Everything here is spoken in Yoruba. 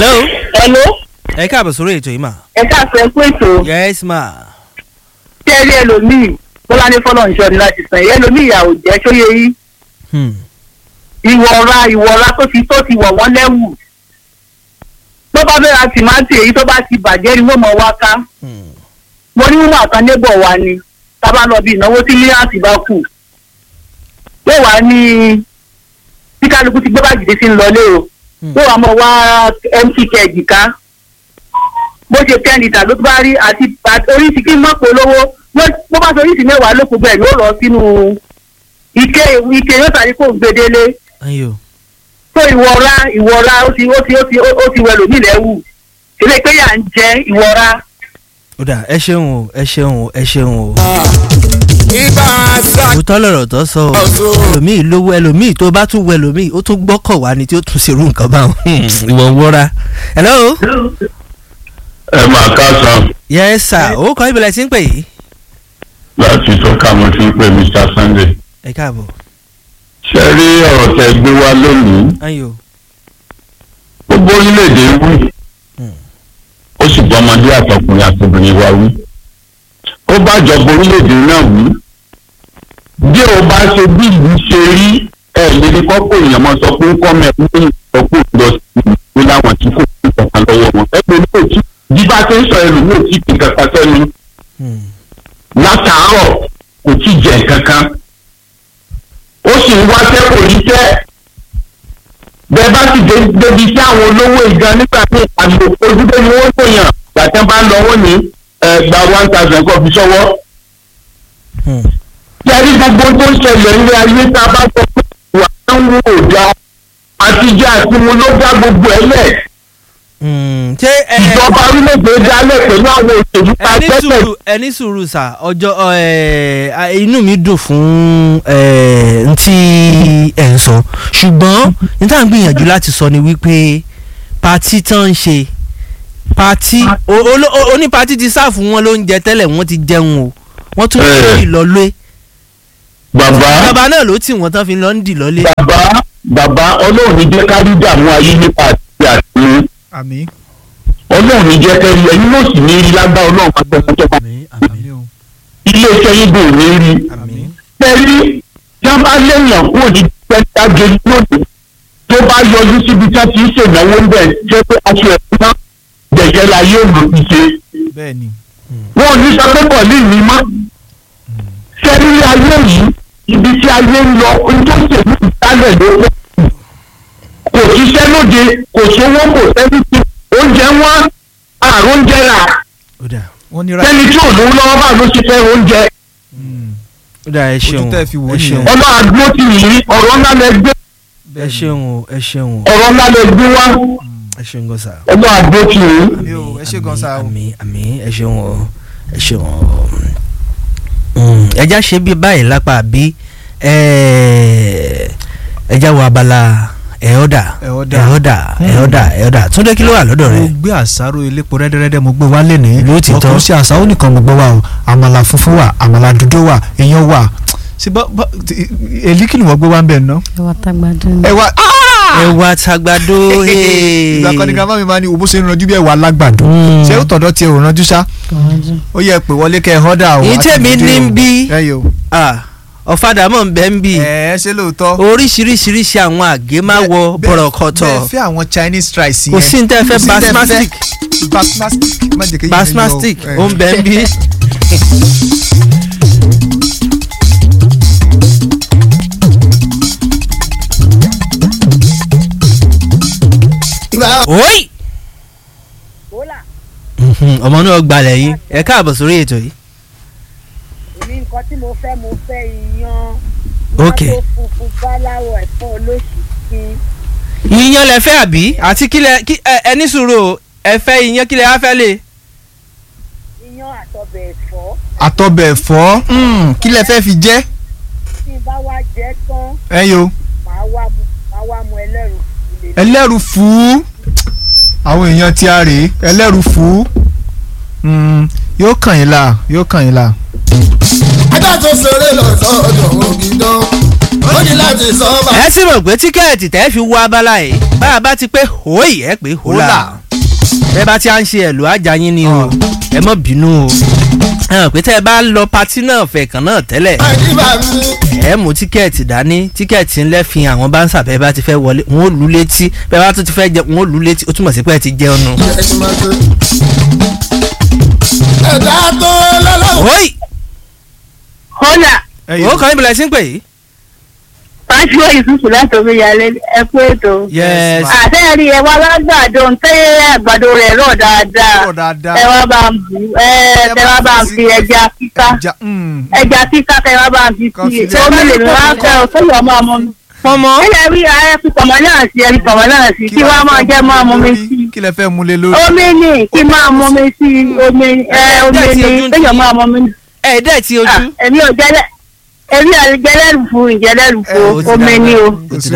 hello. hello ẹ káàbọ̀ sórí ètò yìí mà. ẹ káàsán pé ètò yes ma. tẹ́rí ẹlòmíì bọ́lá ní fọ́lọ́ ìṣọ́ ni láti sàn yẹn ẹlòmíì ìyà ò jẹ́ sóye yìí Hmm. ìwọ̀ra ìwọ̀ra tó ti tó ti wọ̀ wọ́n lẹ́wù tó bá fẹ́ ra tìmátì èyí tó bá ti bàjẹ́ ni wọ́n mọ̀ wá ká Hmm. mo ní wọn àtàn nébọ̀ wa ni tá a bá lọ bí ìnáwó tí mílíọ̀nù bá kù yóò wá ní tí kálukú ti gbé báàgì tí ń lọlé o Hmm. yóò wá mọ̀ wá mt kẹ́ẹ̀gì ká bó ṣe ten litre ló bá rí àti àti oríṣi kí n má polówó wọ́n- bó bá sọ oríṣi mẹ́wàá ló kù bẹ́ẹ̀ yóò lọ sínú ike ike yóò tàbí kó gbedele ayo. tó ìwọra ìwọra ó ti ó ti ó ti ó ti wẹlò nílẹ̀ wù ilé pé yà ń jẹ ìwọra. ó dà ẹ ṣeun o ẹ ṣeun o ẹ ṣeun o. ibà sá. òótọ́ lọ̀rọ̀ tó sọ o ẹlòmíì lówó ẹlòmíì tó bá tún wọ ẹlòmíì ó tún gbọ́kọ̀ wá ni tí ó tún ṣerú nǹkan báwọn. ìwọ ń wọ́ra. hello. ẹ máa káàsán yes sir ó kọ́ ìbílẹ̀ tí ń pè yìí. láti tọ́ka mo ti ń pè mr sunday ẹ káàbọ̀. ṣe rí ọ̀rọ̀ tẹ gbé wá lónìí ayo. gbogbo orílẹ̀-èdè wí Hmm. ó sì bọ́ ọmọdé àtọkùnrin àtobìnrin wa wí ó bá jọba orílẹ̀-èdè náà wí bí o bá ṣe bí ìlú ṣe rí ẹ̀ lérí kọ́kọ́ èèyàn máa sọ pé kọ́ mẹ́ ní ìsọkú lọ sí ìlú láwọn tí kò ní kankan lọ́wọ́ wọn ẹgbẹ́ ní òtí bí bá ṣe ń sọ ẹlòmíì ò tí kì kankan sẹ́nu Hmm. látàárọ̀ kò tí jẹ kankan ó sì ń wáṣẹ́ kò ní tẹ́ bẹ́ẹ̀ bá sì dé débi sí àwọn olówó ìga nígbà tí àlò ojúdé ni wọ́n tó yàn gbàtẹ́ bá ń lọ wọ́n ní ẹ, gba one thousand kọ́ fi sọ́wọ́. Hmm. Yẹ́rí gbogbo tó ń ṣẹlẹ̀ ní ayé tá a bá sọ pé ìwà ń wò ó dá àtijọ́ àti mu ló dá gbogbo ẹ̀ lẹ̀. Hmm. ṣé ẹ Ìjọba orílẹ̀-èdè dálẹ̀ pẹ̀lú àwọn òṣèlú tá a ẹni tẹ́tẹ̀ sùúrù ẹni sùúrù sà ọjọ́ ẹ, a- inú mi dùn fún ẹ, n tí ẹ ń sọ ṣùgbọ́n n tá à ń gbìyànjú láti sọ ni wípé pati tán ń ṣe pati o- olo- o- oní pati ti sáàfù wọn lóúnjẹ tẹ́lẹ̀ wọ́n ti jẹun o wọ́n tún Eh. ṣe ìlọlé bàbá bàbá náà ló tì wọ́n tán fi lọ ń dì lọ́lé. bàbá bàbá ọlọ́run ní jẹ́ ká rí dààmú ayé nípa àti àti àmì ọlọ́run ní jẹ́ kẹ́rí ẹ̀yin ló sì ní rí lágbá ọlọ́run pàtẹ́pàtẹ́pà àmín àmín o ilé iṣẹ́ yín bò ní rí àmì. kẹ́rí tí wọ́n bá léèyàn kúrò ní pẹ́ńtágé lónìí tó bá yọjú síbi tí wọ́n ti ń ṣènáwó ń bẹ̀ jẹ́ pé aṣọ ẹ̀kú náà jẹ̀jẹ̀ la yóò lò fi ṣe bẹ́ẹ̀ ni. wọn ò ní sọ pé bọ̀ ní ìní mọ́ kẹ́rí ayé yìí ibi tí ayé ń lọ ohun tó ṣèlú ìdálẹ̀ ló pọ̀ kò ṣiṣẹ́ lóde kò sówó kò sẹ́ni tí oúnjẹ wọn àrùn oúnjẹ rà ó dà wọ́n ní ra sẹ́ni tí ò lówó lọ́wọ́ bá ló ṣe fẹ́ oúnjẹ ó dà ẹ ṣeun Ojú tẹ́ fi wò ó ẹ ṣeun nìyẹn. ọlọ́ àdúró ti yìí ọ̀rọ̀ ńlá lẹ gbé ẹ ṣeun o ẹ ṣeun o ọ̀rọ̀ ńlá lẹ gbé wá ẹ ṣeun gan sa. ọlọ́ àdúró ti yìí. àmì o ẹ ṣe gan sa o. àmì àmì ẹ ṣeun o ẹ ṣeun o ẹja ṣe bí báyìí lápá bí ẹja wo abala ẹ̀ọ́dà Ẹ̀ọ́dà. ẹ̀ọ́dà ẹ̀ọ́dà ẹ̀ọ́dà túndé kí ló wà lọ́dọ̀ mo rẹ. gbé àṣàrò elépo rẹ́dẹ́rẹ́dẹ́ mo gbé wálé ní. Lóòtítọ́. ọkùnrin sí àṣàrò nìkan mo gbé wa o àmàlà funfun wà àmàlà dúdú wà iyán wà. ṣé bá bá ti- èlí kí ni wọ́n gbé wá ń bẹ̀ ná. ẹwà tagbado ni. ẹ wá ẹwà tagbado ìgbà kan ní grandma mi máa ní òbó ṣe ń ranjú bí ẹwà alágbàdo. Mm. ṣé ó tọ̀dọ̀ tiẹ̀ ò ranjú ṣá. kọ̀wájú. ó yẹ pé wọlé kẹ́ ẹ họ́dà o. Èyí àti tèmi dúdú ní o. ń bí. ẹ yò. ọ̀fadà mọ̀ ń bẹ́ ń bì ẹ ẹ ṣe lóòótọ́. oríṣiríṣiríṣi àwọn àgé máa wọ Bẹ́ẹ̀- bọ̀rọ̀kọ̀tọ̀ bẹ́ẹ̀ fẹ́ àwọn chinese rice yẹn. kò sí ní tẹ́ fẹ́ Kò sí ní tẹ́ fẹ́. basmastic basmastic má jẹ́ kéyìn basmastic ó ń bẹ́ ń bì. oyi. wọ́lá Mhm, ọmọ náà gbalẹ̀ yìí ẹ káàbọ̀ sórí ètò yìí. èmi nǹkan tí mo fẹ́ mo fẹ́ iyán Ok. iyán tó funfun báláwọ̀ ẹ̀fọ́ olóṣìṣì yíyan lẹ fẹ́ àbí àti kílẹ̀ kí ẹ ẹ ní sùúrù o ẹ fẹ́ yíyan kílẹ̀ á fẹ́ lè. iyán àtọbẹ̀ ẹ̀fọ́ àtọbẹ̀ ẹ̀fọ́ mm, kí lẹ fẹ́ fi jẹ́ tí n bá wá jẹ́ tán ẹ yo màá wá mu màá wá mu ẹlẹ́rù ilé ẹlẹ́rù fú àwọn èèyàn tí a rèé ẹlẹ́rù fú Mm, yóò kàn yín la yóò kàn yín la. ajá tó ṣeré lọ sọ́dọ̀ ògìdán ó ní láti sọ ọ́ bá. ẹ sì mọ̀ pé tíkẹ́ẹ̀tì tẹ́ fi wọ abala yìí bá a bá ti pé hóì ẹ pé hólà ẹ bá ti à ń ṣe ẹ̀lú ajá yín ni o ẹ mọ̀ bínú o ẹ mọ̀ pé tẹ́ ẹ bá lọ patí náà fẹ̀kàn náà tẹ́lẹ̀ àdìbà mi. ẹ mú tíkẹ́ẹ̀tì dání tíkẹ́ẹ̀tì ńlẹ́ fi àwọn báńsà bẹ́ẹ̀ bá ti fẹ́ wọlé wọn ò lù létí bẹ́ẹ̀ bá tún ti fẹ́ jẹ wọn ò lù létí ó túmọ̀ sí pé ẹ ti jẹun nù. ẹ̀sìn máa tó. ẹ̀dá tó lọ́lọ́wọ́. hóì kọ́là ó kàn ń bẹ̀rẹ̀ sí ń pè yìí. fásiwọ́ ìsúsù láti omi yàrá ẹ kú ètò. yes àtẹ́rí ẹ wá lágbàdo ntẹ́ àgbàdo rẹ̀ rọ̀ dáadáa Rọ̀ dáadáa. ẹ wá bá ń bù ẹ tẹ wá bá ń fi ẹja kíká Ja- mm. ẹja kíká tẹ wá bá ń fi Kan sí fi i omi lè ní wá fẹ́ ọ sóyè ọmọ ọmọ mi. pọmọ ilẹ̀ rí ẹ fi pọ̀mọ́ náà sí ẹ fi pọ̀mọ́ náà sí kí wá máa jẹ́ máa mú mi sí i. kí lẹ fẹ́ mú lé lórí. omi ni kí máa mú mi sí i omi ẹ omi Ẹ, ni ẹ, ojú ń sóyè tì í. máa mú mi. ẹ dẹ́ ti ojú. èmi ò jẹ́lẹ̀ èmi ò jẹ́lẹ̀ fún ìjẹ́lẹ̀ Ẹ, ó fún ti omi dàgbà. ni o. Ó ti